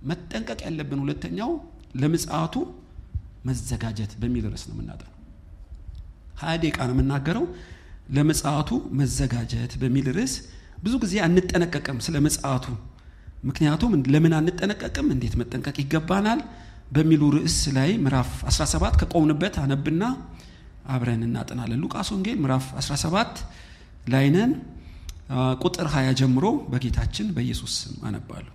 መጠንቀቅ ያለብን ሁለተኛው ለምጽአቱ መዘጋጀት በሚል ርዕስ ነው የምናጠነው። ሀያ ደቂቃ ነው የምናገረው። ለምጽአቱ መዘጋጀት በሚል ርዕስ ብዙ ጊዜ አንጠነቀቅም ስለ ምጽአቱ። ምክንያቱም ለምን አንጠነቀቅም፣ እንዴት መጠንቀቅ ይገባናል በሚሉ ርዕስ ላይ ምዕራፍ 17 ከቆምንበት አነብና አብረን እናጠናለን። ሉቃስ ወንጌል ምዕራፍ 17 ላይ ነን። ቁጥር 20 ጀምሮ በጌታችን በኢየሱስ ስም አነባለሁ።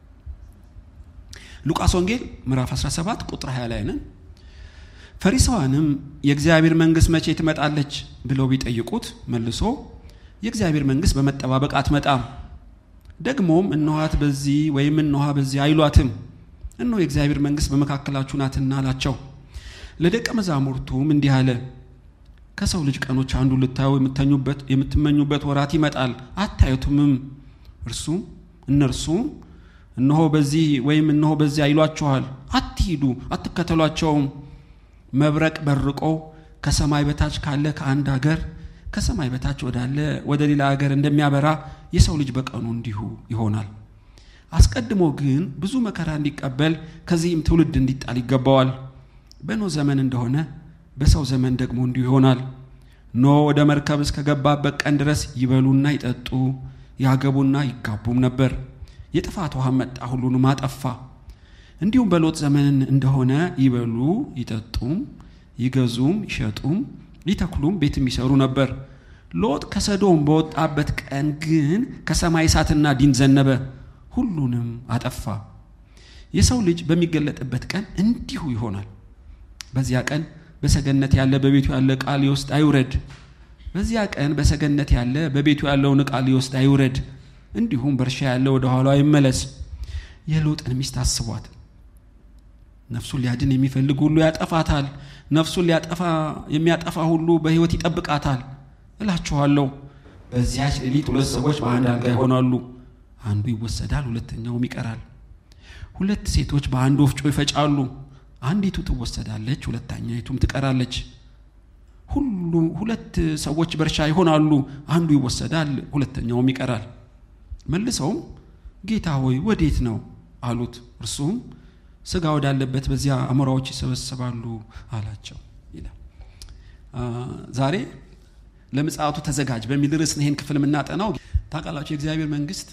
ሉቃስ ወንጌል ምዕራፍ 17 ቁጥር 20 ላይ ነን። ፈሪሳውያንም የእግዚአብሔር መንግሥት መቼ ትመጣለች ብለው ቢጠይቁት መልሶ የእግዚአብሔር መንግሥት በመጠባበቅ አትመጣም፣ ደግሞም እነኋት በዚህ ወይም እነኋ በዚህ አይሏትም፣ እነሆ የእግዚአብሔር መንግሥት በመካከላችሁ ናትና አላቸው። ለደቀ መዛሙርቱም እንዲህ አለ፣ ከሰው ልጅ ቀኖች አንዱ ልታዩ የምትመኙበት ወራት ይመጣል፣ አታዩትምም። እርሱም እነርሱም እነሆ በዚህ ወይም እነሆ በዚህ አይሏችኋል፣ አትሂዱ፣ አትከተሏቸውም። መብረቅ በርቆ ከሰማይ በታች ካለ ከአንድ አገር ከሰማይ በታች ወዳለ ወደ ሌላ አገር እንደሚያበራ የሰው ልጅ በቀኑ እንዲሁ ይሆናል። አስቀድሞ ግን ብዙ መከራ እንዲቀበል ከዚህም ትውልድ እንዲጣል ይገባዋል። በኖህ ዘመን እንደሆነ በሰው ዘመን ደግሞ እንዲሁ ይሆናል። ኖህ ወደ መርከብ እስከገባበት ቀን ድረስ ይበሉና ይጠጡ ያገቡና ይጋቡም ነበር። የጥፋት ውሃ መጣ፣ ሁሉንም አጠፋ። እንዲሁም በሎጥ ዘመን እንደሆነ ይበሉ ይጠጡም ይገዙም ይሸጡም ይተክሉም ቤትም ይሰሩ ነበር። ሎጥ ከሰዶም በወጣበት ቀን ግን ከሰማይ እሳትና ዲን ዘነበ፣ ሁሉንም አጠፋ። የሰው ልጅ በሚገለጥበት ቀን እንዲሁ ይሆናል። በዚያ ቀን በሰገነት ያለ በቤቱ ያለ ዕቃ ሊወስድ አይውረድ። በዚያ ቀን በሰገነት ያለ በቤቱ ያለውን ዕቃ ሊወስድ አይውረድ። እንዲሁም በእርሻ ያለ ወደ ኋላው አይመለስ። የሎጥን ሚስት አስቧት። ነፍሱን ሊያድን የሚፈልግ ሁሉ ያጠፋታል፣ ነፍሱን ሊያጠፋ የሚያጠፋ ሁሉ በሕይወት ይጠብቃታል። እላችኋለሁ በዚያች ሌሊት ሁለት ሰዎች በአንድ አልጋ ይሆናሉ፣ አንዱ ይወሰዳል፣ ሁለተኛውም ይቀራል። ሁለት ሴቶች በአንድ ወፍጮ ይፈጫሉ፣ አንዲቱ ትወሰዳለች፣ ሁለተኛይቱም ትቀራለች። ሁሉ ሁለት ሰዎች በእርሻ ይሆናሉ፣ አንዱ ይወሰዳል፣ ሁለተኛውም ይቀራል። መልሰውም ጌታ ሆይ ወዴት ነው አሉት። እርሱም ስጋ ወዳለበት በዚያ አሞራዎች ይሰበሰባሉ አላቸው ይላል። ዛሬ ለምጽአቱ ተዘጋጅ በሚል ርዕስ ይህን ክፍል የምናጠናው ታውቃላችሁ። የእግዚአብሔር መንግስት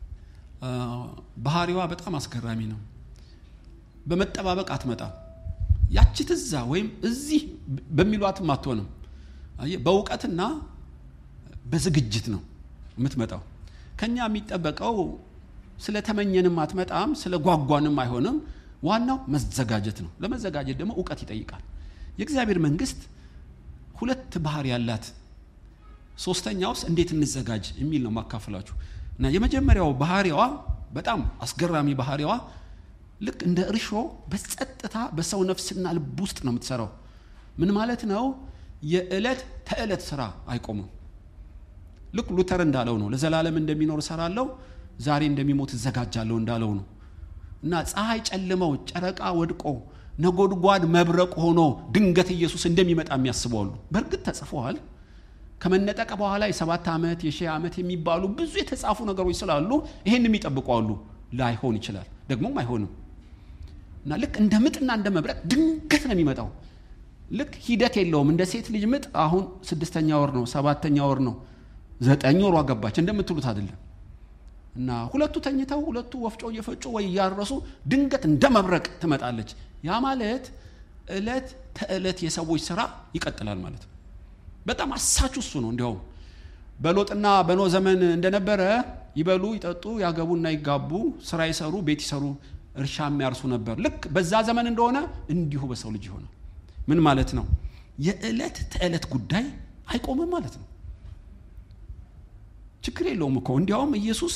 ባህሪዋ በጣም አስገራሚ ነው። በመጠባበቅ አትመጣም። ያቺ ትዛ ወይም እዚህ በሚሏትም አትሆንም። በእውቀትና በዝግጅት ነው የምትመጣው። ከኛ የሚጠበቀው ስለተመኘንም አትመጣም፣ ስለ ጓጓንም አይሆንም። ዋናው መዘጋጀት ነው። ለመዘጋጀት ደግሞ እውቀት ይጠይቃል። የእግዚአብሔር መንግስት ሁለት ባህሪ ያላት፣ ሶስተኛውስ እንዴት እንዘጋጅ የሚል ነው ማካፈላችሁ እና የመጀመሪያው ባህሪዋ በጣም አስገራሚ ባህሪዋ ልክ እንደ እርሾ በጸጥታ በሰው ነፍስና ልብ ውስጥ ነው የምትሰራው። ምን ማለት ነው? የዕለት ተዕለት ስራ አይቆምም። ልክ ሉተር እንዳለው ነው። ለዘላለም እንደሚኖር እሰራለሁ፣ ዛሬ እንደሚሞት እዘጋጃለሁ እንዳለው ነው። እና ፀሐይ ጨልመው ጨረቃ ወድቆ ነጎድጓድ መብረቅ ሆኖ ድንገት ኢየሱስ እንደሚመጣ የሚያስበዋሉ። በእርግጥ ተጽፈዋል። ከመነጠቀ በኋላ የሰባት ዓመት የሺህ ዓመት የሚባሉ ብዙ የተጻፉ ነገሮች ስላሉ ይሄን የሚጠብቁ አሉ። ላይሆን ይችላል፣ ደግሞም አይሆንም። እና ልክ እንደ ምጥና እንደ መብረቅ ድንገት ነው የሚመጣው። ልክ ሂደት የለውም። እንደ ሴት ልጅ ምጥ አሁን ስድስተኛ ወር ነው፣ ሰባተኛ ወር ነው፣ ዘጠኝ ወሯ ገባች እንደምትሉት አይደለም። እና ሁለቱ ተኝተው ሁለቱ ወፍጮ እየፈጩ ወይ እያረሱ ድንገት እንደ መብረቅ ትመጣለች። ያ ማለት ዕለት ተዕለት የሰዎች ስራ ይቀጥላል ማለት ነው። በጣም አሳች እሱ ነው። እንዲያውም በሎጥና በኖ ዘመን እንደነበረ ይበሉ፣ ይጠጡ፣ ያገቡና ይጋቡ፣ ስራ ይሰሩ፣ ቤት ይሰሩ፣ እርሻ የሚያርሱ ነበር። ልክ በዛ ዘመን እንደሆነ እንዲሁ በሰው ልጅ ይሆናል። ምን ማለት ነው? የዕለት ተዕለት ጉዳይ አይቆምም ማለት ነው። ችግር የለውም እኮ እንዲያውም ኢየሱስ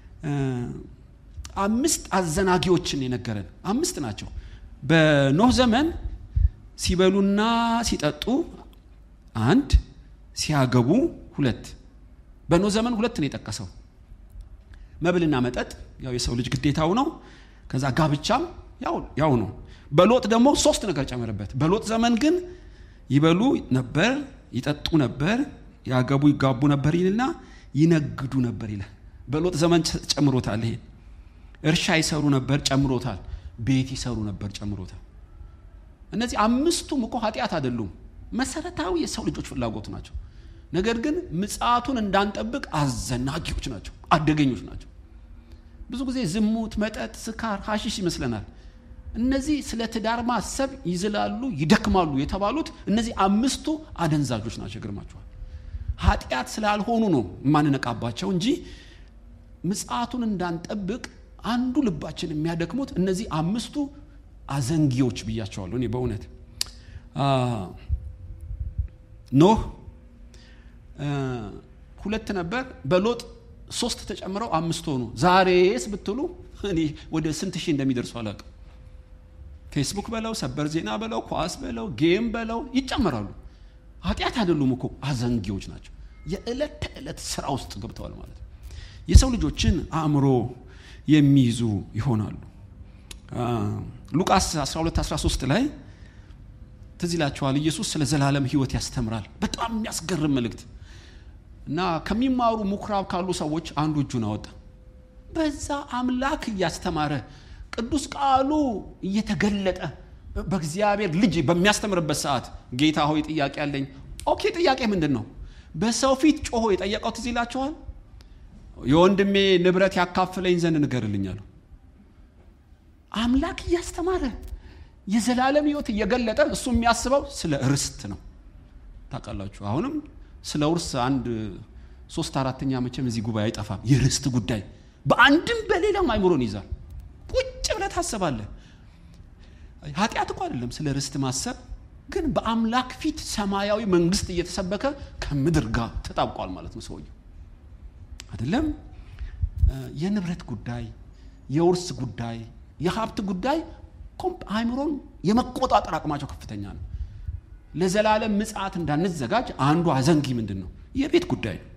አምስት አዘናጊዎችን የነገረን አምስት ናቸው። በኖህ ዘመን ሲበሉና ሲጠጡ አንድ፣ ሲያገቡ ሁለት። በኖህ ዘመን ሁለት ነው የጠቀሰው። መብልና መጠጥ ያው የሰው ልጅ ግዴታው ነው። ከዛ ጋብቻም ያው ነው። በሎጥ ደግሞ ሶስት ነገር ጨመረበት። በሎጥ ዘመን ግን ይበሉ ነበር፣ ይጠጡ ነበር፣ ያገቡ ይጋቡ ነበር ይልና ይነግዱ ነበር ይላል። በሎጥ ዘመን ጨምሮታል። ይሄ እርሻ ይሰሩ ነበር፣ ጨምሮታል። ቤት ይሰሩ ነበር፣ ጨምሮታል። እነዚህ አምስቱም እኮ ኃጢአት አይደሉም፣ መሰረታዊ የሰው ልጆች ፍላጎት ናቸው። ነገር ግን ምጽአቱን እንዳንጠብቅ አዘናጊዎች ናቸው፣ አደገኞች ናቸው። ብዙ ጊዜ ዝሙት፣ መጠጥ፣ ስካር፣ ሀሺሽ ይመስለናል። እነዚህ ስለ ትዳር ማሰብ ይዝላሉ፣ ይደክማሉ የተባሉት እነዚህ አምስቱ አደንዛዦች ናቸው። ይገርማችኋል። ኃጢአት ስላልሆኑ ነው የማንነቃባቸው እንጂ ምጽአቱን እንዳንጠብቅ አንዱ ልባችን የሚያደክሙት እነዚህ አምስቱ አዘንጊዎች ብያቸዋለሁ። እኔ በእውነት ኖህ ሁለት ነበር፣ በሎጥ ሶስት ተጨምረው አምስት ሆኑ። ዛሬስ ብትሉ እኔ ወደ ስንት ሺህ እንደሚደርሱ አላውቅም። ፌስቡክ በለው ሰበር ዜና በለው ኳስ በለው ጌም በለው ይጨመራሉ። ኃጢአት አይደሉም እኮ አዘንጊዎች ናቸው። የዕለት ተዕለት ስራ ውስጥ ገብተዋል ማለት ነው። የሰው ልጆችን አእምሮ የሚይዙ ይሆናሉ። ሉቃስ 12 13 ላይ ትዝ ይላችኋል። ኢየሱስ ስለ ዘላለም ሕይወት ያስተምራል። በጣም የሚያስገርም መልእክት እና ከሚማሩ ምኩራብ ካሉ ሰዎች አንዱ እጁን አወጣ። በዛ አምላክ እያስተማረ ቅዱስ ቃሉ እየተገለጠ በእግዚአብሔር ልጅ በሚያስተምርበት ሰዓት ጌታ ሆይ ጥያቄ አለኝ። ኦኬ ጥያቄ ምንድን ነው? በሰው ፊት ጮሆ የጠየቀው ትዝ ይላችኋል። የወንድሜ ንብረት ያካፍለኝ ዘንድ ንገርልኝ አለው። አምላክ እያስተማረ የዘላለም ሕይወት እየገለጠ እሱ የሚያስበው ስለ ርስት ነው። ታውቃላችሁ። አሁንም ስለ ውርስ አንድ ሶስት አራተኛ መቼም እዚህ ጉባኤ አይጠፋም። የርስት ጉዳይ በአንድም በሌላም አይምሮን ይዛል። ቁጭ ብለህ ታስባለህ። ኃጢአት እኮ አይደለም ስለ ርስት ማሰብ፣ ግን በአምላክ ፊት ሰማያዊ መንግስት እየተሰበከ ከምድር ጋር ተጣብቋል ማለት ነው ሰውየው አይደለም። የንብረት ጉዳይ፣ የውርስ ጉዳይ፣ የሀብት ጉዳይ አይምሮን የመቆጣጠር አቅማቸው ከፍተኛ ነው። ለዘላለም ምጽአት እንዳንዘጋጅ አንዱ አዘንጊ ምንድን ነው? የቤት ጉዳይ ነው።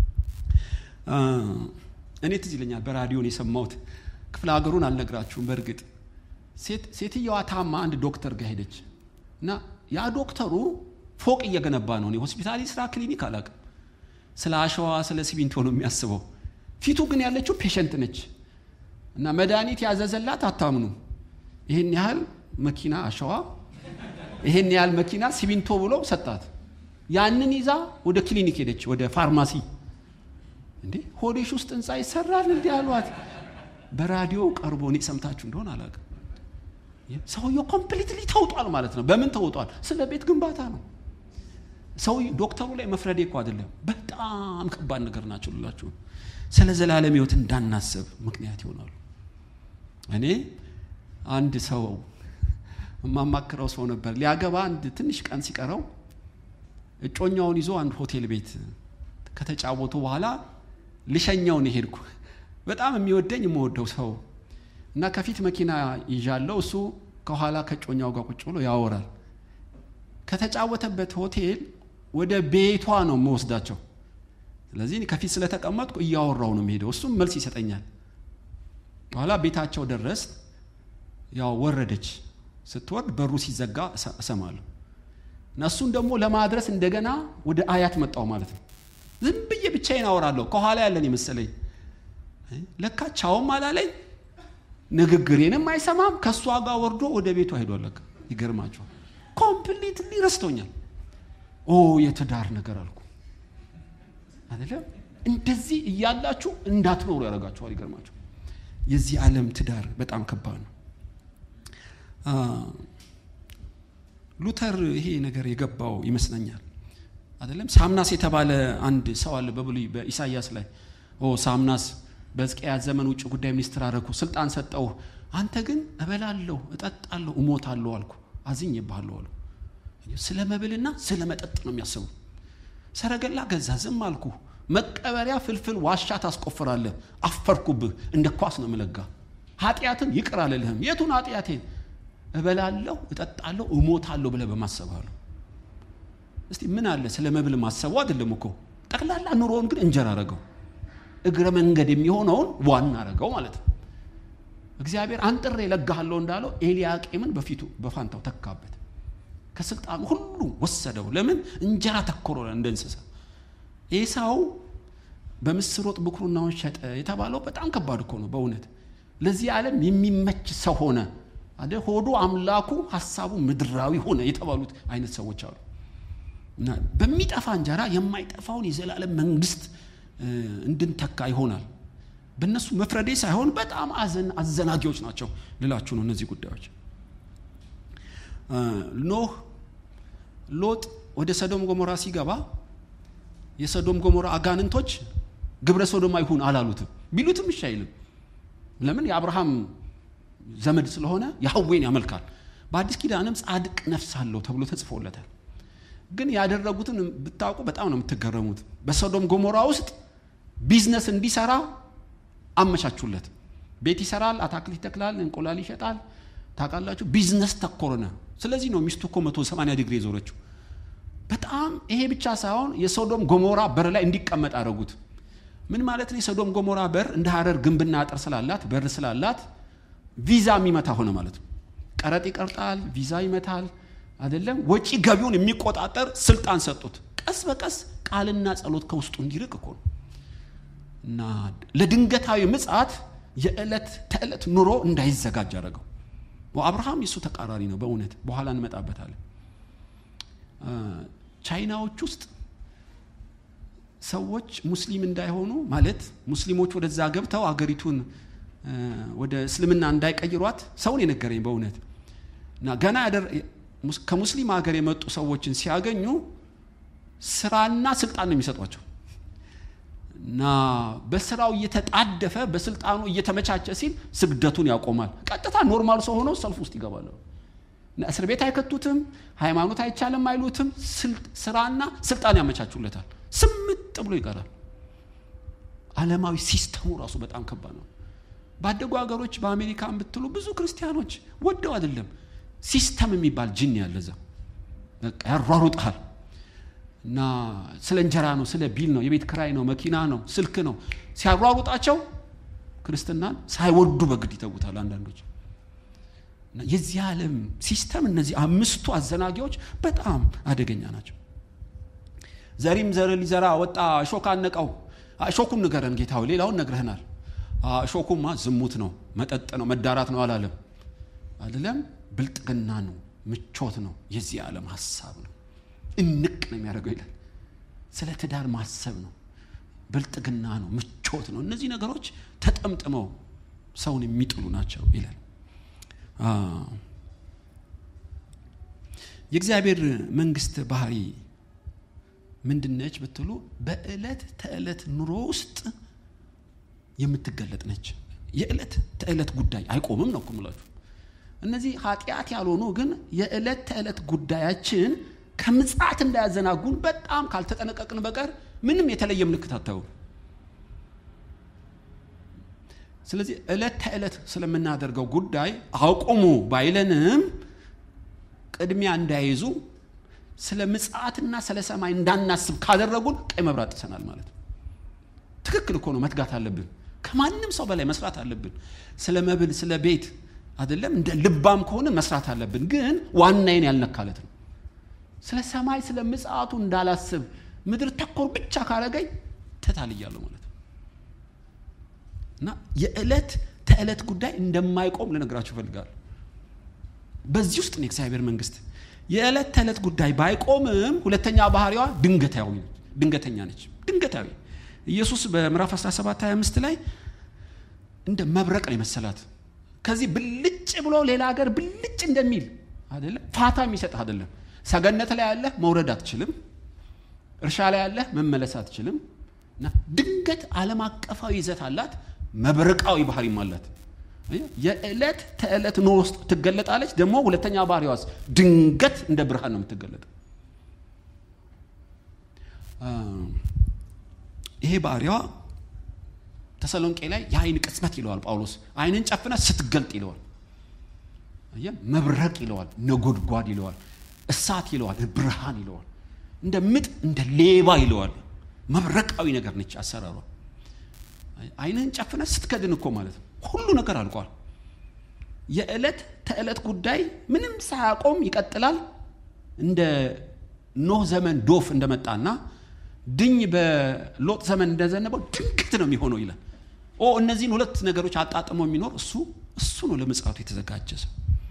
እኔ ትዝ ይለኛል በራዲዮን የሰማሁት ክፍለ ሀገሩን አልነግራችሁም። በእርግጥ ሴትየዋ ታማ አንድ ዶክተር ጋር ሄደች እና ያ ዶክተሩ ፎቅ እየገነባ ነው። እኔ ሆስፒታል ስራ ክሊኒክ አላውቅም። ስለ አሸዋ ስለ ሲሚንቶ ነው የሚያስበው። ፊቱ ግን ያለችው ፔሸንት ነች እና መድኃኒት ያዘዘላት አታምኑ ይህን ያህል መኪና አሸዋ ይሄን ያህል መኪና ሲሚንቶ ብሎ ሰጣት። ያንን ይዛ ወደ ክሊኒክ ሄደች፣ ወደ ፋርማሲ። እንዴ ሆዴሽ ውስጥ ህንፃ ይሰራል እንዲህ አሏት። በራዲዮ ቀርቦ እኔ ሰምታችሁ እንደሆን አላውቅም። ሰውየው ኮምፕሊትሊ ተውጧል ማለት ነው። በምን ተውጧል? ስለ ቤት ግንባታ ነው። ሰው ዶክተሩ ላይ መፍረዴ እኮ አይደለም። በጣም ከባድ ነገር ናቸው ልላችሁ። ስለ ዘላለም ህይወት እንዳናስብ ምክንያት ይሆናሉ። እኔ አንድ ሰው የማማክረው ሰው ነበር። ሊያገባ አንድ ትንሽ ቀን ሲቀረው እጮኛውን ይዞ አንድ ሆቴል ቤት ከተጫወቱ በኋላ ልሸኛውን ሄድኩ። በጣም የሚወደኝ የምወደው ሰው እና ከፊት መኪና ይዣለው፣ እሱ ከኋላ ከጮኛው ጋር ቁጭ ብሎ ያወራል። ከተጫወተበት ሆቴል ወደ ቤቷ ነው የምወስዳቸው። ስለዚህ ከፊት ስለተቀመጥኩ እያወራው ነው የሚሄደው፣ እሱም መልስ ይሰጠኛል። በኋላ ቤታቸው ደረስ። ያው ወረደች። ስትወርድ በሩ ሲዘጋ እሰማለሁ። እና እሱን ደግሞ ለማድረስ እንደገና ወደ አያት መጣው ማለት ነው። ዝም ብዬ ብቻዬን አወራለሁ። ከኋላ ያለን የመሰለኝ ለካ ቻውም አላለኝ፣ ንግግሬንም አይሰማም። ከእሷ ጋር ወርዶ ወደ ቤቷ ሄዷል። ለካ ይገርማቸዋል። ኮምፕሊትሊ ረስቶኛል። ኦ የትዳር ነገር አልኩ አይደለም። እንደዚህ እያላችሁ እንዳትኖሩ ያደርጋችኋል። ይገርማቸው። የዚህ ዓለም ትዳር በጣም ከባድ ነው። ሉተር ይሄ ነገር የገባው ይመስለኛል። አይደለም ሳምናስ የተባለ አንድ ሰው አለ በብሉይ በኢሳይያስ ላይ ኦ ሳምናስ በሕዝቅያስ ዘመን ውጭ ጉዳይ ሚኒስትር አደረኩ፣ ስልጣን ሰጠው፣ አንተ ግን እበላለሁ፣ እጠጣለሁ፣ እሞታለሁ አልኩ፣ አዝኜብሃለሁ አሉ። ስለ መብልና ስለ መጠጥ ነው የሚያስቡ። ሰረገላ ገዛ፣ ዝም አልኩ፣ መቀበሪያ ፍልፍል ዋሻ ታስቆፍራለህ፣ አፈርኩብህ፣ እንደ ኳስ ነው ምለጋ፣ ኃጢአትን ይቅር አልልህም። የቱን ኃጢአቴን? እበላለሁ፣ እጠጣለሁ፣ እሞታለሁ ብለህ በማሰባሉ እስቲ ምን አለ ስለ መብል ማሰቡ አይደለም እኮ ጠቅላላ ኑሮውን ግን እንጀራ አረገው። እግረ መንገድ የሚሆነውን ዋና አረገው ማለት ነው። እግዚአብሔር አንጥሬ ለጋሃለሁ እንዳለው ኤልያቄምን በፊቱ በፋንታው ተካበት። ከስልጣኑ ሁሉ ወሰደው። ለምን እንጀራ ተኮረ እንደ እንስሳ። ኤሳው በምስር ወጥ ብኩርናውን ሸጠ የተባለው በጣም ከባድ እኮ ነው በእውነት ለዚህ ዓለም የሚመች ሰው ሆነ አደ ሆዱ አምላኩ ሀሳቡ ምድራዊ ሆነ የተባሉት አይነት ሰዎች አሉ እና በሚጠፋ እንጀራ የማይጠፋውን የዘላለም መንግስት እንድንተካ ይሆናል በእነሱ መፍረዴ ሳይሆን በጣም አዘናጊዎች ናቸው ልላችሁ ነው እነዚህ ጉዳዮች ኖህ ሎጥ ወደ ሰዶም ጎሞራ ሲገባ የሰዶም ጎሞራ አጋንንቶች ግብረ ሶዶማ ይሁን አላሉትም ቢሉትም እሺ አይልም ለምን የአብርሃም ዘመድ ስለሆነ ያህዌን ያመልካል በአዲስ ኪዳንም ጻድቅ ነፍስ አለው ተብሎ ተጽፎለታል ግን ያደረጉትን ብታውቁ በጣም ነው የምትገረሙት በሶዶም ጎሞራ ውስጥ ቢዝነስ እንዲሰራ አመቻቹለት ቤት ይሰራል አታክል ይተክላል እንቁላል ይሸጣል ታውቃላችሁ ቢዝነስ ተኮርነ ስለዚህ ነው ሚስቱ እኮ መቶ ሰማንያ ዲግሪ የዞረችው በጣም ይሄ ብቻ ሳይሆን የሶዶም ጎሞራ በር ላይ እንዲቀመጥ አደረጉት ምን ማለት ነው የሶዶም ጎሞራ በር እንደ ሀረር ግንብና አጥር ስላላት በር ስላላት ቪዛ የሚመታ ሆነ ማለት ነው ቀረጥ ይቀርጣል ቪዛ ይመታል አይደለም ወጪ ገቢውን የሚቆጣጠር ስልጣን ሰጡት ቀስ በቀስ ቃልና ጸሎት ከውስጡ እንዲርቅ እኮ ነው እና ለድንገታዊ ምጽት የዕለት ተዕለት ኑሮ እንዳይዘጋጅ አደረገው አብርሃም የእሱ ተቃራኒ ነው በእውነት በኋላ እንመጣበታለን ቻይናዎች ውስጥ ሰዎች ሙስሊም እንዳይሆኑ ማለት ሙስሊሞች ወደዛ ገብተው አገሪቱን ወደ እስልምና እንዳይቀይሯት ሰውን የነገረኝ በእውነት እና ገና ከሙስሊም ሀገር የመጡ ሰዎችን ሲያገኙ ስራና ስልጣን ነው የሚሰጧቸው እና በስራው እየተጣደፈ በስልጣኑ እየተመቻቸ ሲል ስግደቱን ያቆማል ቀጥታ ኖርማል ሰው ሆነው ሰልፍ ውስጥ ይገባል እስር ቤት አይከቱትም ሃይማኖት አይቻልም አይሉትም ስራና ስልጣን ያመቻቹለታል ስምጥ ብሎ ይቀራል አለማዊ ሲስተሙ ራሱ በጣም ከባድ ነው ባደጉ ሀገሮች በአሜሪካ ብትሉ ብዙ ክርስቲያኖች ወደው አይደለም ሲስተም የሚባል ጅን ያለዛ በቃ ያሯሩጣል እና ስለ እንጀራ ነው ስለ ቢል ነው የቤት ክራይ ነው መኪና ነው ስልክ ነው ሲያሯሩጣቸው ክርስትናን ሳይወዱ በግድ ይተውታል አንዳንዶች የዚህ ዓለም ሲስተም እነዚህ አምስቱ አዘናጊዎች በጣም አደገኛ ናቸው ዘሪም ዘር ሊዘራ ወጣ እሾክ አነቀው እሾኩን ንገረን ጌታው ሌላውን ነግረህናል እሾኩማ ዝሙት ነው መጠጥ ነው መዳራት ነው አላለም አይደለም ብልጥግና ነው ምቾት ነው የዚህ ዓለም ሀሳብ ነው እንቅ ነው የሚያደርገው ይላል ስለ ትዳር ማሰብ ነው ብልጥግና ነው ምቾት ነው እነዚህ ነገሮች ተጠምጥመው ሰውን የሚጥሉ ናቸው ይላል የእግዚአብሔር መንግስት ባህሪ ምንድነች ብትሉ በዕለት ተዕለት ኑሮ ውስጥ የምትገለጥ ነች የዕለት ተዕለት ጉዳይ አይቆምም ነው ምላችሁ እነዚህ ኃጢአት ያልሆኑ ግን የዕለት ተዕለት ጉዳያችን ከምጽት እንዳያዘናጉን በጣም ካልተጠነቀቅን በቀር ምንም የተለየ ምልክት አታዩ ስለዚህ ዕለት ተዕለት ስለምናደርገው ጉዳይ አቁሙ ባይለንም ቅድሚያ እንዳይዙ ስለ ምጽአትና ስለ ሰማይ እንዳናስብ ካደረጉን ቀይ መብራት ጥሰናል ማለት ነው ትክክል እኮ ነው መትጋት አለብን ከማንም ሰው በላይ መስራት አለብን ስለ መብል ስለ ቤት አይደለም እንደ ልባም ከሆነ መስራት አለብን ግን ዋናዬን ያልነካለት ነው ስለ ሰማይ ስለ ምጽአቱ እንዳላስብ ምድር ተኮር ብቻ ካረገኝ ተታልያለሁ ማለት ነው እና የዕለት ተዕለት ጉዳይ እንደማይቆም ልነግራችሁ እፈልጋለሁ በዚህ ውስጥ ነው የእግዚአብሔር መንግስት የዕለት ተዕለት ጉዳይ ባይቆምም ሁለተኛ ባህሪዋ ድንገታዊ ድንገተኛ ነች ድንገታዊ ኢየሱስ በምዕራፍ 17 25 ላይ እንደ መብረቅ ነው የመሰላት ከዚህ ብልጭ ብሎ ሌላ ሀገር ብልጭ እንደሚል አይደለም ፋታ የሚሰጥ አይደለም ሰገነት ላይ ያለ መውረድ አትችልም እርሻ ላይ ያለ መመለስ አትችልም እና ድንገት ዓለም አቀፋዊ ይዘት አላት መብረቃዊ ባህሪም አላት የዕለት ተዕለት ኑሮ ውስጥ ትገለጣለች ደግሞ ሁለተኛ ባህሪዋስ ድንገት እንደ ብርሃን ነው የምትገለጠው ይሄ ባህሪዋ ተሰሎንቄ ላይ የአይን ቅጽበት ይለዋል ጳውሎስ አይንን ጨፍነ ስትገልጥ ይለዋል መብረቅ ይለዋል ነጎድጓድ ይለዋል እሳት ይለዋል ብርሃን ይለዋል እንደ ምጥ እንደ ሌባ ይለዋል መብረቃዊ ነገር ነች አሰራሯ አይንህን ጨፍነ ስትከድን እኮ ማለት ነው ሁሉ ነገር አልቋል የዕለት ተዕለት ጉዳይ ምንም ሳያቆም ይቀጥላል እንደ ኖህ ዘመን ዶፍ እንደመጣና ድኝ በሎጥ ዘመን እንደዘነበው ድንገት ነው የሚሆነው ይላል ኦ እነዚህን ሁለት ነገሮች አጣጥሞ የሚኖር እሱ እሱ ነው ለምጽአቱ የተዘጋጀ ሰው።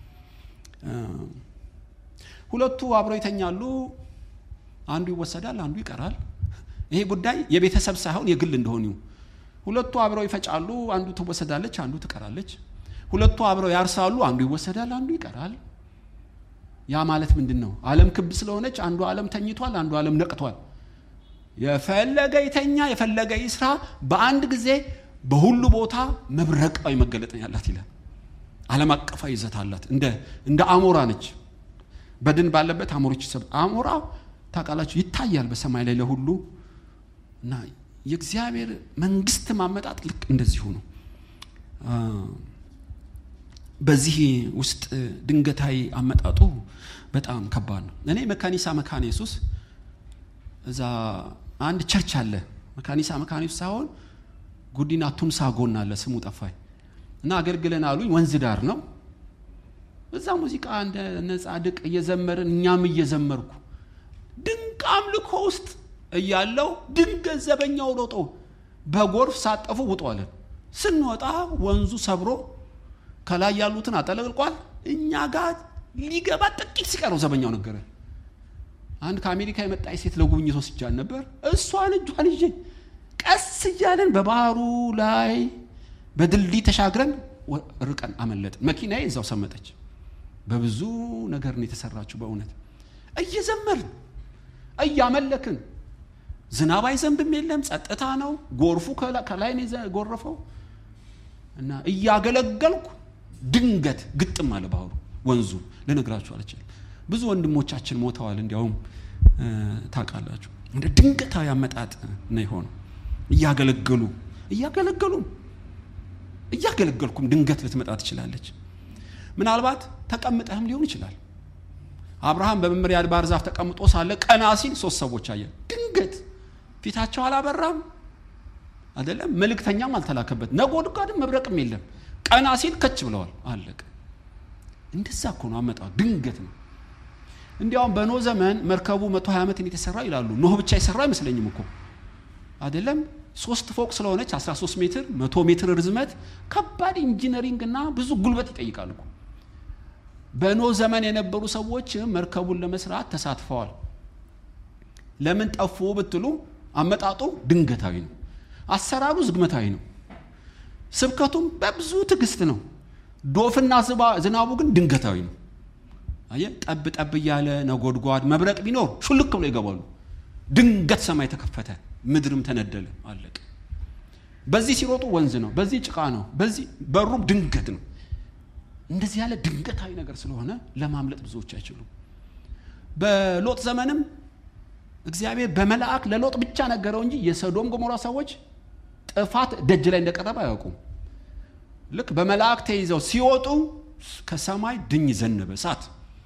ሁለቱ አብረው ይተኛሉ፣ አንዱ ይወሰዳል፣ አንዱ ይቀራል። ይሄ ጉዳይ የቤተሰብ ሳይሆን የግል እንደሆኑ ሁለቱ አብረው ይፈጫሉ፣ አንዱ ትወሰዳለች፣ አንዱ ትቀራለች። ሁለቱ አብረው ያርሳሉ፣ አንዱ ይወሰዳል፣ አንዱ ይቀራል። ያ ማለት ምንድን ነው? ዓለም ክብ ስለሆነች አንዱ ዓለም ተኝቷል፣ አንዱ ዓለም ነቅቷል። የፈለገ ይተኛ የፈለገ ይስራ፣ በአንድ ጊዜ በሁሉ ቦታ መብረቃዊ መገለጥ ያላት ይላል። ዓለም አቀፋዊ ይዘት አላት። እንደ እንደ አሞራ ነች። በድን ባለበት አሞሮች ይሰብ አሞራ ታውቃላችሁ ይታያል በሰማይ ላይ ለሁሉ እና የእግዚአብሔር መንግስት ማመጣጥ ልክ እንደዚሁ ነው። በዚህ ውስጥ ድንገታዊ አመጣጡ በጣም ከባድ ነው። እኔ መካኒሳ መካነ ኢየሱስ እዛ አንድ ቸርች አለ። መካኒሳ መካነ ኢየሱስ ሳይሆን ጉዲና ቱምሳ ጎን አለ፣ ስሙ ጠፋኝ እና አገልግለን አሉኝ። ወንዝ ዳር ነው። እዛ ሙዚቃ እንደ ጻድቅ እየዘመርን እኛም እየዘመርኩ ድንቅ አምልኮ ውስጥ እያለው ድንገት ዘበኛው ሮጦ በጎርፍ ሳጠፉ ውጡ አለን። ስንወጣ ወንዙ ሰብሮ ከላይ ያሉትን አጠለቅልቋል። እኛ ጋር ሊገባ ጥቂት ሲቀረው ዘበኛው ነገረ። አንድ ከአሜሪካ የመጣች ሴት ለጉብኝት ወስጃን ነበር። እሷን እጇን ይዤ ቀስ እያለን በባህሩ ላይ በድልድይ ተሻግረን ርቀን አመለጥን። መኪናዬ እዛው ሰመጠች። በብዙ ነገር ነው የተሰራችው። በእውነት እየዘመርን እያመለክን ዝናብ አይዘንብም፣ የለም ጸጥታ ነው። ጎርፉ ከላይ ነው የጎረፈው እና እያገለገልኩ ድንገት ግጥም አለ ባህሩ፣ ወንዙ ልነግራችሁ አልችልም። ብዙ ወንድሞቻችን ሞተዋል። እንዲያውም ታውቃላችሁ፣ እንደ ድንገታዊ አመጣጥ ነው የሆነው። እያገለገሉ እያገለገሉ እያገለገልኩም ድንገት ልትመጣ ትችላለች። ምናልባት ተቀምጠህም ሊሆን ይችላል። አብርሃም በመምሪያ ባህር ዛፍ ተቀምጦ ሳለ ቀና ሲል ሶስት ሰዎች አየ። ድንገት ፊታቸው አላበራም አይደለም፣ መልእክተኛም አልተላከበት፣ ነጎድጓድም መብረቅም የለም። ቀና ሲል ከች ብለዋል። አለቀ። እንደዛ እኮ ነው አመጣው፣ ድንገት ነው። እንዲያውም በኖህ ዘመን መርከቡ መቶ ሀያ ዓመትን የተሰራው ይላሉ። ኖህ ብቻ የሰራው አይመስለኝም እኮ አይደለም። ሶስት ፎቅ ስለሆነች 13 ሜትር መቶ ሜትር ርዝመት ከባድ ኢንጂነሪንግ እና ብዙ ጉልበት ይጠይቃል እኮ። በኖህ ዘመን የነበሩ ሰዎች መርከቡን ለመስራት ተሳትፈዋል። ለምን ጠፉ ብትሉ አመጣጡ ድንገታዊ ነው። አሰራሩ ዝግመታዊ ነው። ስብከቱም በብዙ ትዕግስት ነው። ዶፍና ዝናቡ ግን ድንገታዊ ነው። አየ ጠብ ጠብ እያለ ነጎድጓድ መብረቅ ቢኖር ሹልክ ብሎ ይገባሉ። ድንገት ሰማይ ተከፈተ፣ ምድርም ተነደለ፣ አለቀ። በዚህ ሲሮጡ ወንዝ ነው፣ በዚህ ጭቃ ነው፣ በዚህ በሩም ድንገት ነው። እንደዚህ ያለ ድንገታዊ ነገር ስለሆነ ለማምለጥ ብዙዎች አይችሉም። በሎጥ ዘመንም እግዚአብሔር በመልአክ ለሎጥ ብቻ ነገረው እንጂ የሰዶም ገሞራ ሰዎች ጥፋት ደጅ ላይ እንደቀረበ አያውቁም። ልክ በመልአክ ተይዘው ሲወጡ ከሰማይ ድኝ ዘነበ እሳት።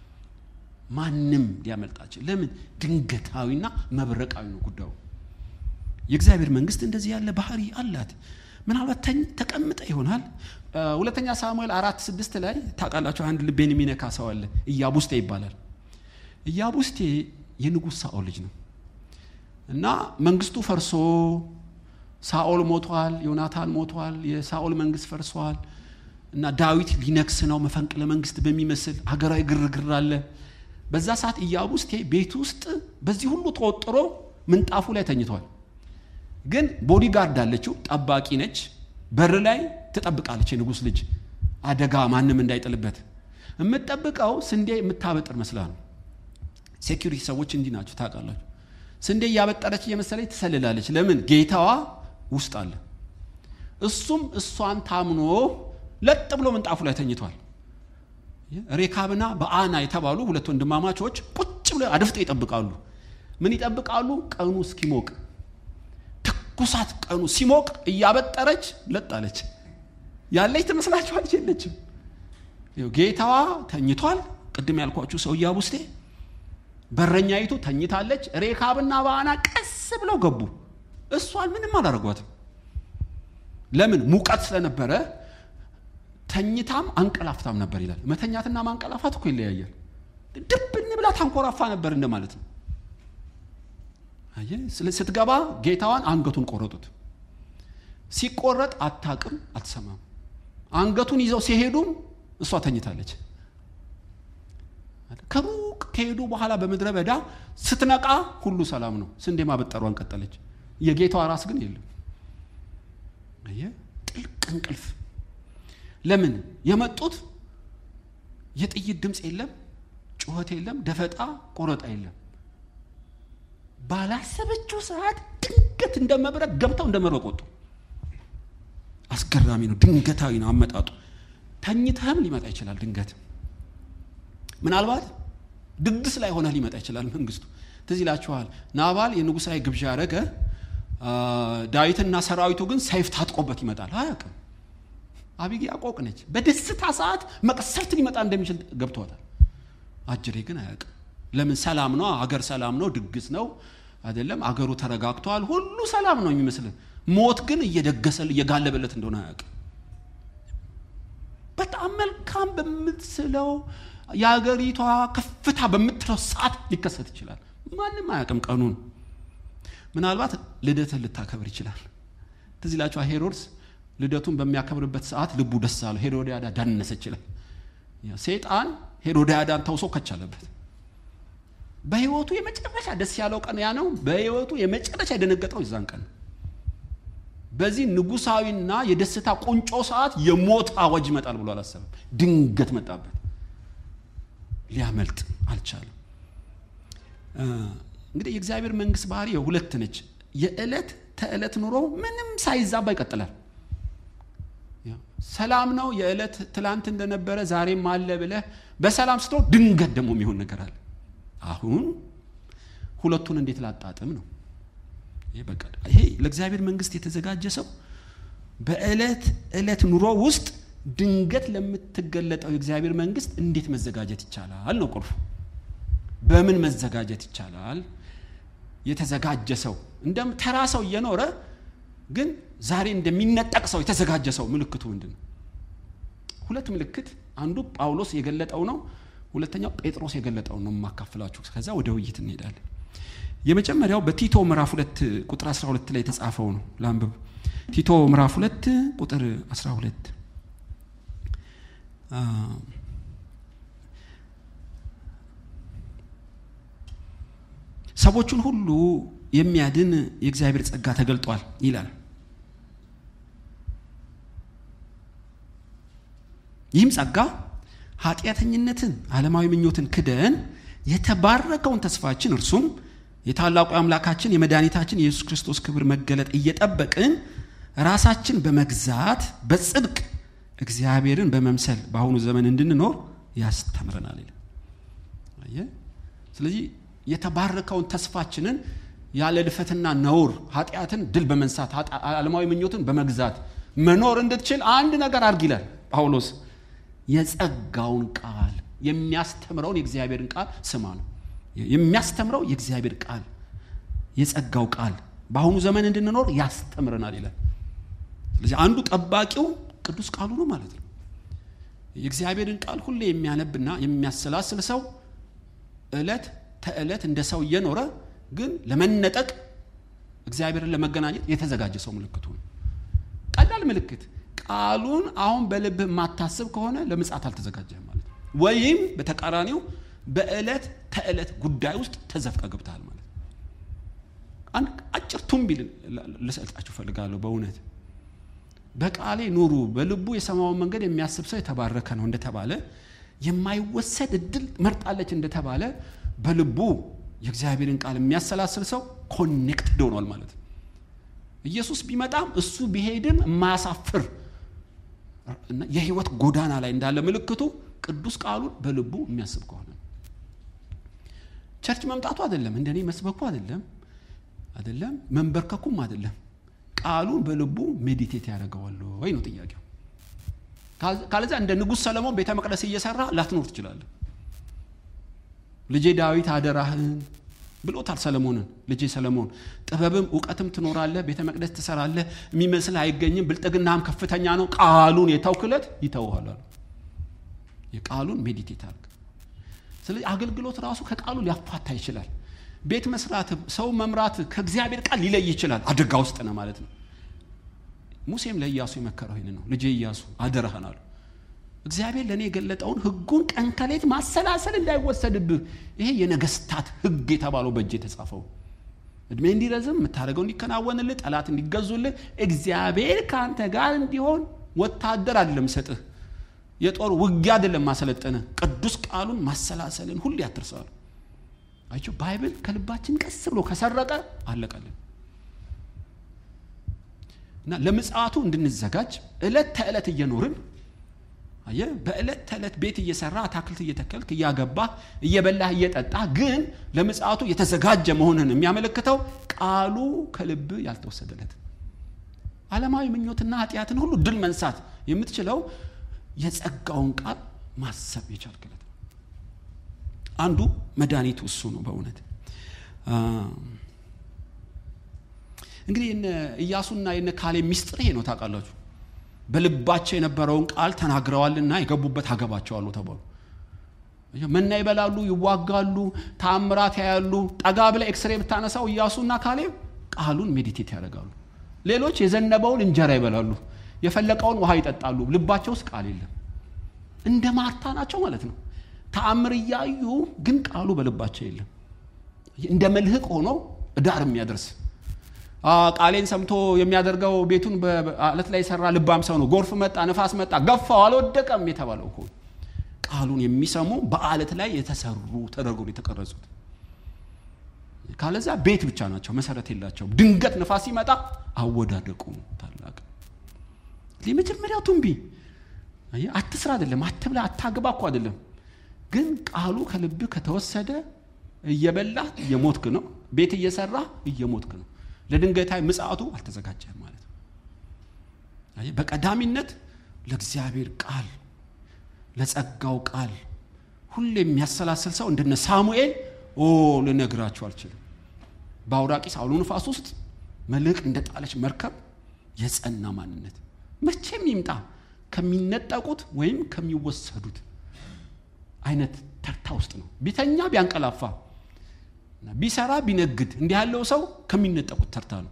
ማንም ሊያመልጣቸው ለምን? ድንገታዊና መብረቃዊ ነው ጉዳዩ። የእግዚአብሔር መንግስት እንደዚህ ያለ ባህሪ አላት። ምናልባት ተቀምጠ ይሆናል። ሁለተኛ ሳሙኤል አራት ስድስት ላይ ታውቃላችሁ፣ አንድ ልቤን የሚነካ ሰው አለ። ኢያቡስቴ ይባላል። ኢያቡስቴ የንጉሥ ሳኦል ልጅ ነው እና መንግስቱ ፈርሶ ሳኦል ሞቷል፣ ዮናታን ሞቷል፣ የሳኦል መንግስት ፈርሷል እና ዳዊት ሊነግስ ነው። መፈንቅለ መንግስት በሚመስል ሀገራዊ ግርግር አለ። በዛ ሰዓት ኢያቡስቴ ቤት ውስጥ በዚህ ሁሉ ተወጥሮ ምንጣፉ ላይ ተኝቷል። ግን ቦዲጋርድ አለችው፣ ጠባቂ ነች። በር ላይ ትጠብቃለች። የንጉሥ ልጅ አደጋ ማንም እንዳይጥልበት የምትጠብቀው ስንዴ የምታበጥር መስላ ነው። ሴኪሪቲ ሰዎች እንዲህ ናቸው ታውቃላችሁ። ስንዴ እያበጠረች እየመሰለች ትሰልላለች። ለምን? ጌታዋ ውስጥ አለ። እሱም እሷን ታምኖ ለጥ ብሎ ምንጣፉ ላይ ተኝቷል። ሬካብና በአና የተባሉ ሁለት ወንድማማቾች ቁጭ ብለው አድፍጠው ይጠብቃሉ። ምን ይጠብቃሉ? ቀኑ እስኪሞቅ ትኩሳት ቀኑ ሲሞቅ እያበጠረች ለጣለች። ያለች ትመስላችኋለች? የለችም። ጌታዋ ተኝቷል። ቅድም ያልኳችሁ ሰው ኢያቡስቴ፣ በረኛይቱ ተኝታለች። ሬካብና በአና ቀስ ብለው ገቡ። እሷን ምንም አላረጓትም። ለምን? ሙቀት ስለነበረ ተኝታም አንቀላፍታም ነበር ይላል። መተኛትና ማንቀላፋት እኮ ይለያያል። ድብን ብላ ታንኮራፋ ነበር እንደማለት ነው። ስትገባ ጌታዋን አንገቱን ቆረጡት። ሲቆረጥ አታቅም፣ አትሰማም። አንገቱን ይዘው ሲሄዱም እሷ ተኝታለች። ከሩቅ ከሄዱ በኋላ በምድረ በዳ ስትነቃ ሁሉ ሰላም ነው። ስንዴ ማበጠሯን ቀጠለች። የጌታዋ ራስ ግን የለም። ጥልቅ እንቅልፍ። ለምን የመጡት የጥይት ድምፅ የለም፣ ጩኸት የለም፣ ደፈጣ ቆረጣ የለም። ባላሰበችው ሰዓት ድንገት እንደ መብረቅ ገብተው እንደ መብረቅ ወጡ። አስገራሚ ነው። ድንገታዊ ነው አመጣጡ። ተኝተህም ሊመጣ ይችላል ድንገት ምናልባት ድግስ ላይ ሆነህ ሊመጣ ይችላል መንግስቱ። ትዝ ይላችኋል ናባል የንጉሳዊ ግብዣ ያደረገ ዳዊትና ሰራዊቱ ግን ሰይፍ ታጥቆበት ይመጣል። አያውቅም። አቢግያ ቆቅ ነች። በደስታ ሰዓት መቅሰፍት ሊመጣ እንደሚችል ገብቷታል። አጅሬ ግን አያውቅም። ለምን? ሰላም ነው፣ አገር ሰላም ነው፣ ድግስ ነው አይደለም። አገሩ ተረጋግቷል፣ ሁሉ ሰላም ነው የሚመስል ሞት ግን እየደገሰ እየጋለበለት እንደሆነ አያውቅም። በጣም መልካም በምትስለው የአገሪቷ ከፍታ በምትለው ሰዓት ሊከሰት ይችላል። ማንም አያውቅም ቀኑን። ምናልባት ልደትን ልታከብር ይችላል። ትዝ ይላችኋል ሄሮድስ ልደቱን በሚያከብርበት ሰዓት ልቡ ደስ አለው። ሄሮድያዳ ዳነሰ ይችላል። ሴጣን ሄሮድያዳን ተውሶ ከቻለበት በህይወቱ የመጨረሻ ደስ ያለው ቀን ያ ነው። በህይወቱ የመጨረሻ የደነገጠው የዛን ቀን በዚህ ንጉሳዊና የደስታ ቁንጮ ሰዓት የሞት አዋጅ ይመጣል ብሎ አላሰበም። ድንገት መጣበት። ሊያመልጥ አልቻለም። እንግዲህ የእግዚአብሔር መንግስት ባህሪ ሁለት ነች። የዕለት ተዕለት ኑሮ ምንም ሳይዛባ ይቀጥላል። ሰላም ነው። የዕለት ትላንት እንደነበረ ዛሬም አለ ብለህ በሰላም ስትኖር ድንገት ደግሞ የሚሆን ነገር አለ። አሁን ሁለቱን እንዴት ላጣጥም ነው? ይሄ ለእግዚአብሔር መንግስት የተዘጋጀ ሰው በዕለት ዕለት ኑሮ ውስጥ ድንገት ለምትገለጠው የእግዚአብሔር መንግስት እንዴት መዘጋጀት ይቻላል ነው ቁልፉ። በምን መዘጋጀት ይቻላል? የተዘጋጀ ሰው እንደ ተራ ሰው እየኖረ ግን ዛሬ እንደሚነጠቅ ሰው የተዘጋጀ ሰው ምልክቱ ምንድን ነው? ሁለት ምልክት፣ አንዱ ጳውሎስ የገለጠው ነው። ሁለተኛው ጴጥሮስ የገለጠው ነው የማካፍላችሁ። ከዛ ወደ ውይይት እንሄዳለን። የመጀመሪያው በቲቶ ምዕራፍ ሁለት ቁጥር 12 ላይ የተጻፈው ነው። ላንብብ። ቲቶ ምዕራፍ ሁለት ቁጥር 12 ሰዎቹን ሁሉ የሚያድን የእግዚአብሔር ጸጋ ተገልጧል ይላል። ይህም ጸጋ ኃጢአተኝነትን፣ ዓለማዊ ምኞትን ክደን የተባረከውን ተስፋችን እርሱም የታላቁ አምላካችን የመድኃኒታችን የኢየሱስ ክርስቶስ ክብር መገለጥ እየጠበቅን ራሳችን በመግዛት በጽድቅ እግዚአብሔርን በመምሰል በአሁኑ ዘመን እንድንኖር ያስተምረናል ይላል። ስለዚህ የተባረከውን ተስፋችንን ያለ ልፈትና ነውር ኃጢአትን ድል በመንሳት ዓለማዊ ምኞትን በመግዛት መኖር እንድትችል አንድ ነገር አድርግ ይላል ጳውሎስ። የጸጋውን ቃል የሚያስተምረውን የእግዚአብሔርን ቃል ስማ ነው የሚያስተምረው የእግዚአብሔር ቃል የጸጋው ቃል በአሁኑ ዘመን እንድንኖር ያስተምረናል ይላል። ስለዚህ አንዱ ጠባቂው ቅዱስ ቃሉ ነው ማለት ነው። የእግዚአብሔርን ቃል ሁሌ የሚያነብና የሚያሰላስል ሰው ዕለት ተዕለት እንደ ሰው እየኖረ ግን ለመነጠቅ እግዚአብሔርን ለመገናኘት የተዘጋጀ ሰው ምልክቱ ነው። ቀላል ምልክት ቃሉን አሁን በልብህ የማታስብ ከሆነ ለምጽአት አልተዘጋጀህም ማለት ነው። ወይም በተቃራኒው በዕለት ተዕለት ጉዳይ ውስጥ ተዘፍቀ ገብተሃል ማለት ነው። አንድ አጭር ቱንቢል ልሰጣችሁ ፈልጋለሁ። በእውነት በቃሌ ኑሩ፣ በልቡ የሰማውን መንገድ የሚያስብ ሰው የተባረከ ነው እንደተባለ የማይወሰድ እድል መርጣለች እንደተባለ በልቡ የእግዚአብሔርን ቃል የሚያሰላስል ሰው ኮኔክትድ ሆኗል ማለት ነው። ኢየሱስ ቢመጣም እሱ ቢሄድም የማያሳፍር የህይወት ጎዳና ላይ እንዳለ ምልክቱ ቅዱስ ቃሉን በልቡ የሚያስብ ከሆነ ቸርች መምጣቱ አይደለም፣ እንደኔ መስበኩ አይደለም፣ አይደለም መንበርከኩም አይደለም። ቃሉን በልቡ ሜዲቴት ያደርገዋል ወይ ነው ጥያቄው። ካለዚያ እንደ ንጉሥ ሰለሞን ቤተ መቅደስ እየሰራ ላትኖር ትችላለህ። ልጄ ዳዊት አደራህን ብሎታል ሰለሞንን። ልጄ ሰለሞን ጥበብም እውቀትም ትኖራለህ፣ ቤተ መቅደስ ትሰራለህ፣ የሚመስል አይገኝም፣ ብልጥግናም ከፍተኛ ነው። ቃሉን የተውክለት ይተውሃል አሉ። የቃሉን ሜዲቴት አድርግ። ስለዚህ አገልግሎት ራሱ ከቃሉ ሊያፋታ ይችላል። ቤት መስራት፣ ሰው መምራት ከእግዚአብሔር ቃል ሊለይ ይችላል። አደጋ ውስጥ ነው ማለት ነው። ሙሴም ለኢያሱ የመከረው ይህን ነው። ልጄ ኢያሱ አደራህን አሉ። እግዚአብሔር ለእኔ የገለጠውን ሕጉን ቀን ከሌት ማሰላሰል እንዳይወሰድብህ። ይሄ የነገስታት ሕግ የተባለው በእጅ የተጻፈው እድሜ እንዲረዝም የምታደርገው እንዲከናወንልህ፣ ጠላት እንዲገዙልህ፣ እግዚአብሔር ከአንተ ጋር እንዲሆን ወታደር አይደለም ሰጥህ፣ የጦር ውጊያ አይደለም ማሰለጠንህ፣ ቅዱስ ቃሉን ማሰላሰልን ሁሉ ያትርሰዋል። አይቸው ባይብል ከልባችን ቀስ ብሎ ከሰረቀ አለቀልን እና ለምጽአቱ እንድንዘጋጅ እለት ተዕለት እየኖርን አየ በእለት ተዕለት ቤት እየሰራ አታክልት እየተከልክ እያገባህ እየበላህ እየጠጣህ ግን ለምጽአቱ የተዘጋጀ መሆንን የሚያመለክተው ቃሉ ከልብ ያልተወሰደለት ዓለማዊ ምኞትና ኃጢአትን ሁሉ ድል መንሳት የምትችለው የጸጋውን ቃል ማሰብ የቻልክለት ነው። አንዱ መድኃኒቱ እሱ ነው። በእውነት እንግዲህ የነ ኢያሱና የነ ካሌብ ሚስጥር ይሄ ነው ታውቃላችሁ። በልባቸው የነበረውን ቃል ተናግረዋልና የገቡበት አገባቸዋለሁ ተባሉ። መና ይበላሉ፣ ይዋጋሉ፣ ተአምራት ያያሉ። ጠጋ ብለህ ኤክስሬ ብታነሳው ኢያሱና ካሌብ ቃሉን ሜዲቴት ያደርጋሉ። ሌሎች የዘነበውን እንጀራ ይበላሉ፣ የፈለቀውን ውሃ ይጠጣሉ። ልባቸው ውስጥ ቃል የለም። እንደ ማርታ ናቸው ማለት ነው። ተአምር እያዩ ግን ቃሉ በልባቸው የለም። እንደ መልህቅ ሆኖ ዳር የሚያደርስ ቃሌን ሰምቶ የሚያደርገው ቤቱን በአለት ላይ የሰራ ልባም ሰው ነው። ጎርፍ መጣ፣ ነፋስ መጣ፣ ገፋው፣ አልወደቀም የተባለው እኮ ቃሉን የሚሰሙ በአለት ላይ የተሰሩ ተደርገው የተቀረጹት። ካለዛ ቤት ብቻ ናቸው፣ መሰረት የላቸው። ድንገት ነፋስ ሲመጣ አወዳደቁ ታላቅ። የመጀመሪያው ቱንቢ አትስራ አይደለም፣ አትብላ፣ አታግባ እኮ አይደለም። ግን ቃሉ ከልብህ ከተወሰደ እየበላ እየሞትክ ነው። ቤት እየሰራ እየሞትክ ነው። ለድንገታዊ ምጽአቱ አልተዘጋጀህም ማለት ነው። በቀዳሚነት ለእግዚአብሔር ቃል ለጸጋው ቃል ሁሌ የሚያሰላስል ሰው እንደነ ሳሙኤል ኦ ልነግራችሁ አልችልም። በአውራቂስ አውሎ ንፋስ ውስጥ መልሕቅ እንደ ጣለች መርከብ የጸና ማንነት መቼም ይምጣ ከሚነጠቁት ወይም ከሚወሰዱት አይነት ተርታ ውስጥ ነው። ቢተኛ ቢያንቀላፋ ቢሰራ ቢነግድ እንዲህ ያለው ሰው ከሚነጠቁት ተርታ ነው።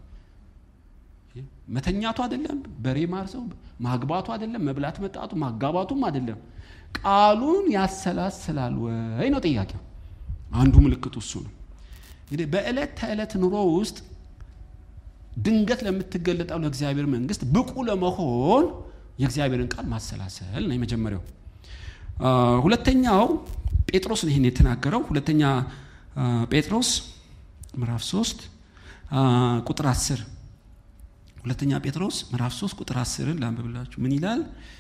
መተኛቱ አይደለም፣ በሬ ማርሰው ማግባቱ አይደለም፣ መብላት መጣቱ ማጋባቱም አይደለም። ቃሉን ያሰላስላል ወይ ነው ጥያቄው። አንዱ ምልክቱ እሱ ነው። እንግዲህ በዕለት ተዕለት ኑሮ ውስጥ ድንገት ለምትገለጠው ለእግዚአብሔር መንግስት ብቁ ለመሆን የእግዚአብሔርን ቃል ማሰላሰል ነው የመጀመሪያው። ሁለተኛው ጴጥሮስ ነው ይህን የተናገረው። ሁለተኛ ጴጥሮስ ምዕራፍ 3 ቁጥር 10 ሁለተኛ ጴጥሮስ ምዕራፍ 3 ቁጥር 10ን ላንብብላችሁ። ምን ይላል?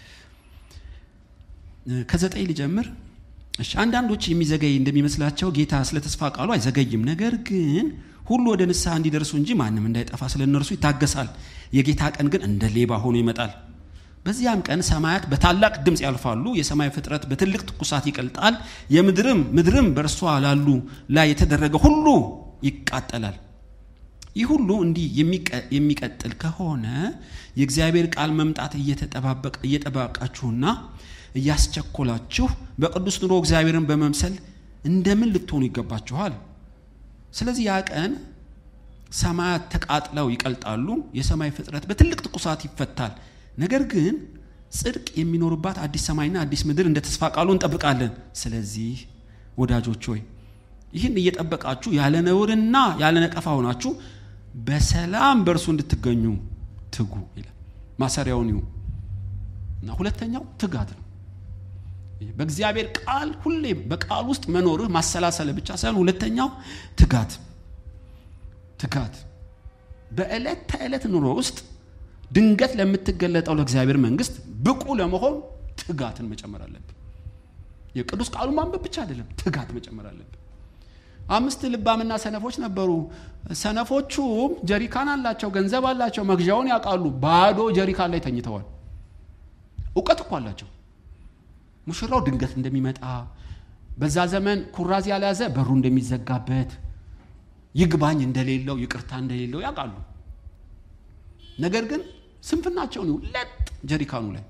ከዘጠኝ ልጀምር። እሺ አንዳንዶች የሚዘገይ እንደሚመስላቸው ጌታ ስለ ተስፋ ቃሉ አይዘገይም፣ ነገር ግን ሁሉ ወደ ንስሐ እንዲደርሱ እንጂ ማንም እንዳይጠፋ ስለ እነርሱ ይታገሳል። የጌታ ቀን ግን እንደ ሌባ ሆኖ ይመጣል። በዚያም ቀን ሰማያት በታላቅ ድምፅ ያልፋሉ፣ የሰማይ ፍጥረት በትልቅ ትኩሳት ይቀልጣል፣ የምድርም ምድርም በእርሷ ላሉ ላይ የተደረገ ሁሉ ይቃጠላል። ይህ ሁሉ እንዲህ የሚቀጥል ከሆነ የእግዚአብሔር ቃል መምጣት እየጠባቃችሁና እያስቸኮላችሁ በቅዱስ ኑሮ እግዚአብሔርን በመምሰል እንደምን ልትሆኑ ይገባችኋል? ስለዚህ ያ ቀን ሰማያት ተቃጥለው ይቀልጣሉ፣ የሰማይ ፍጥረት በትልቅ ትኩሳት ይፈታል። ነገር ግን ጽድቅ የሚኖርባት አዲስ ሰማይና አዲስ ምድር እንደ ተስፋ ቃሉ እንጠብቃለን። ስለዚህ ወዳጆች ሆይ ይህን እየጠበቃችሁ ያለ ነውርና ያለ ነቀፋ ሆናችሁ በሰላም በእርሱ እንድትገኙ ትጉ ይላል። ማሰሪያውን ይሁ እና ሁለተኛው ትጋት ነው። በእግዚአብሔር ቃል ሁሌ በቃል ውስጥ መኖርህ ማሰላሰል ብቻ ሳይሆን ሁለተኛው ትጋት ትጋት በዕለት ተዕለት ኑሮ ውስጥ ድንገት ለምትገለጠው ለእግዚአብሔር መንግስት ብቁ ለመሆን ትጋትን መጨመር አለብን። የቅዱስ ቃሉ ማንበብ ብቻ አይደለም፣ ትጋት መጨመር አለብን። አምስት ልባምና ሰነፎች ነበሩ። ሰነፎቹም ጀሪካን አላቸው፣ ገንዘብ አላቸው፣ መግዣውን ያውቃሉ። ባዶ ጀሪካን ላይ ተኝተዋል። እውቀት እኮ አላቸው። ሙሽራው ድንገት እንደሚመጣ በዛ ዘመን ኩራዝ ያልያዘ በሩ እንደሚዘጋበት ይግባኝ እንደሌለው ይቅርታ እንደሌለው ያውቃሉ። ነገር ግን ስንፍናቸውን ይሁ ለጥ ጀሪካኑ ላይ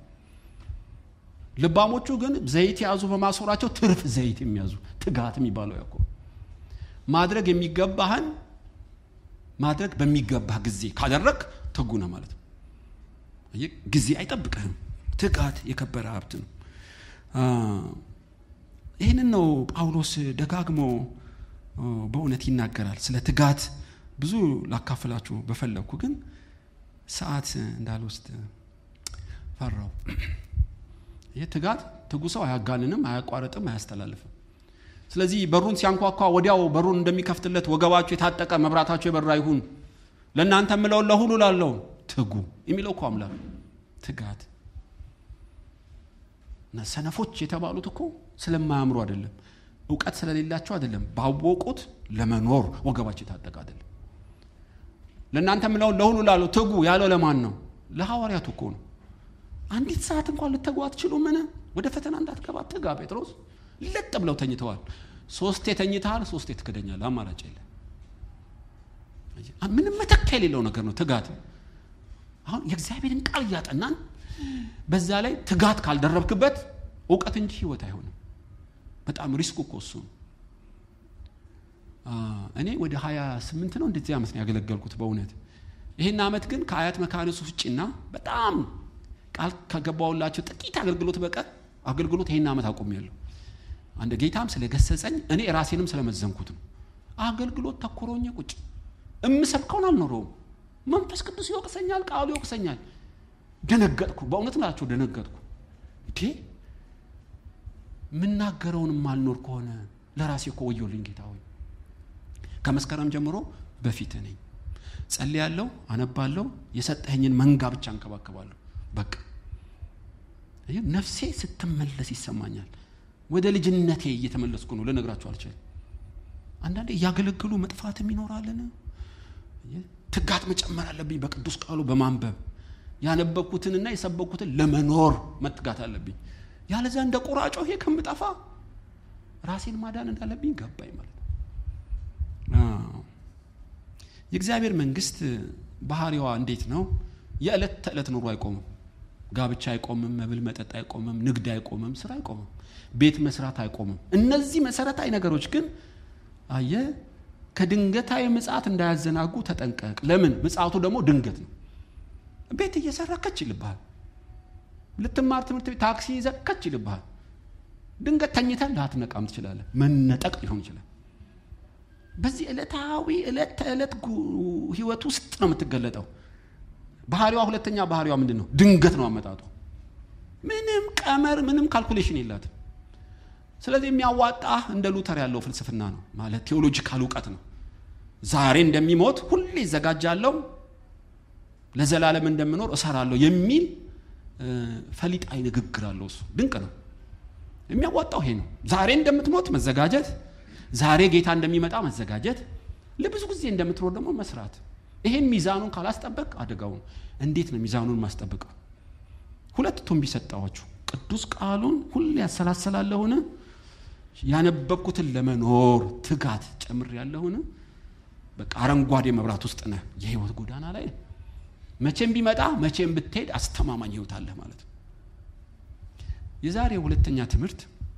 ልባሞቹ ግን ዘይት የያዙ በማሰራቸው ትርፍ ዘይት የሚያዙ ትጋት የሚባለው ያኮ ማድረግ የሚገባህን ማድረግ በሚገባህ ጊዜ ካደረግ ትጉ ነው ማለት ነው። ጊዜ አይጠብቅህም። ትጋት የከበረ ሀብት ነው። ይህንን ነው ጳውሎስ ደጋግሞ በእውነት ይናገራል። ስለ ትጋት ብዙ ላካፍላችሁ በፈለግኩ ግን ሰዓት እንዳልወስድ ፈራው። ይህ ትጋት ትጉ ሰው አያጋንንም፣ አያቋርጥም፣ አያስተላልፍም። ስለዚህ በሩን ሲያንኳኳ ወዲያው በሩን እንደሚከፍትለት ወገባችሁ የታጠቀ መብራታችሁ የበራ ይሁን ለእናንተ የምለውን ለሁሉ ላለው ትጉ የሚለው እኮ አምላክ ትጋት እና ሰነፎች የተባሉት እኮ ስለማያምሩ አይደለም፣ እውቀት ስለሌላቸው አይደለም፣ ባወቁት ለመኖር ወገባቸው የታጠቀ አይደለም። ለእናንተ የምለውን ለሁሉ ላለው ትጉ ያለው ለማን ነው? ለሐዋርያቱ እኮ ነው። አንዲት ሰዓት እንኳን ልትተጉ አትችሉ? ምን ወደ ፈተና እንዳትገባ ትጋ። ጴጥሮስ ለጥ ብለው ተኝተዋል። ሶስቴ ተኝተሃል፣ ሶስቴ ትክደኛለህ። አማራጭ የለ። ምንም መተኪያ የሌለው ነገር ነው ትጋት። አሁን የእግዚአብሔርን ቃል እያጠናን በዛ ላይ ትጋት ካልደረብክበት እውቀት እንጂ ህይወት አይሆንም። በጣም ሪስኩ እኮ እሱ ነው። እኔ ወደ ሀያ ስምንት ነው እንደዚህ ዓመት ነው ያገለገልኩት በእውነት ይህን ዓመት ግን ከአያት መካኒሱ ውጭና በጣም ቃል ከገባውላቸው ጥቂት አገልግሎት በቀር አገልግሎት ይህን ዓመት አቁሜያለሁ። አንድ ጌታም ስለገሰጸኝ እኔ ራሴንም ስለመዘንኩት ነው። አገልግሎት ተኮሮኘ ቁጭ እምሰብከውን አልኖረውም። መንፈስ ቅዱስ ይወቅሰኛል፣ ቃሉ ይወቅሰኛል። ደነገጥኩ። በእውነት ናቸው ደነገጥኩ። እንዴ የምናገረውን ማልኖር ከሆነ ለራሴ እኮ ወዮልኝ ጌታ ሆይ። ከመስከረም ጀምሮ በፊት ነኝ፣ ጸልያለሁ፣ አነባለሁ፣ የሰጠኸኝን መንጋ ብቻ እንከባከባለሁ። በቃ ነፍሴ ስትመለስ ይሰማኛል። ወደ ልጅነቴ እየተመለስኩ ነው። ልነግራችሁ አልችልም። አንዳንዴ እያገለግሉ መጥፋትም ይኖራልን። ትጋት መጨመር አለብኝ። በቅዱስ ቃሉ በማንበብ ያነበብኩትንና የሰበኩትን ለመኖር መትጋት አለብኝ። ያለዛ እንደ ቁራጮ ይሄ ከምጠፋ ራሴን ማዳን እንዳለብኝ ገባኝ ማለት ነው። የእግዚአብሔር መንግስት ባህሪዋ እንዴት ነው? የዕለት ተዕለት ኑሮ አይቆምም። ጋብቻ አይቆምም፣ መብል መጠጥ አይቆምም፣ ንግድ አይቆምም፣ ስራ አይቆምም፣ ቤት መስራት አይቆምም። እነዚህ መሰረታዊ ነገሮች ግን አየ ከድንገታዊ ምጽአት እንዳያዘናጉ ተጠንቀቅ። ለምን? ምጽአቱ ደግሞ ድንገት ነው። ቤት እየሰራ ከች ይልብሃል። ልትማር ትምህርት ቤት ታክሲ ይዘህ ከች ይልብሃል። ድንገት ተኝተህ ላትነቃም ትችላለህ። መነጠቅ ሊሆን ይችላል። በዚህ ዕለታዊ ዕለት ተዕለት ህይወት ውስጥ ነው የምትገለጠው። ባህሪዋ ሁለተኛ ባህሪዋ ምንድን ነው? ድንገት ነው አመጣጡ። ምንም ቀመር፣ ምንም ካልኩሌሽን የላትም። ስለዚህ የሚያዋጣ እንደ ሉተር ያለው ፍልስፍና ነው ማለት ቴዎሎጂካል እውቀት ነው። ዛሬ እንደሚሞት ሁሌ ይዘጋጃለሁ፣ ለዘላለም እንደምኖር እሰራለሁ የሚል ፈሊጣዊ ንግግር አለው። እሱ ድንቅ ነው። የሚያዋጣው ይሄ ነው። ዛሬ እንደምትሞት መዘጋጀት፣ ዛሬ ጌታ እንደሚመጣ መዘጋጀት፣ ለብዙ ጊዜ እንደምትኖር ደግሞ መስራት። ይሄን ሚዛኑን ካላስጠበቅ አደጋው ነው። እንዴት ነው ሚዛኑን ማስጠበቀው? ሁለት ቱንቢ ሰጠኋችሁ። ቅዱስ ቃሉን ሁሌ ያሰላሰላለሁን ያነበብኩትን ለመኖር ትጋት ጨምር ያለሁን በቃ አረንጓዴ መብራት ውስጥ ነህ። የህይወት ጎዳና ላይ መቼም ቢመጣ መቼም ብትሄድ አስተማማኝ ህይወት አለህ ማለት ነው። የዛሬ ሁለተኛ ትምህርት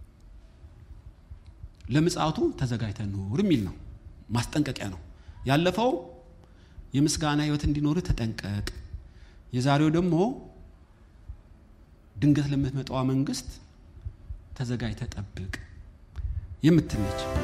ለምጽአቱ ተዘጋጅተህ ኑር የሚል ነው። ማስጠንቀቂያ ነው። ያለፈው የምስጋና ህይወት እንዲኖርህ ተጠንቀቅ። የዛሬው ደግሞ ድንገት ለምትመጣዋ መንግስት ተዘጋጅተህ ጠብቅ የምትነች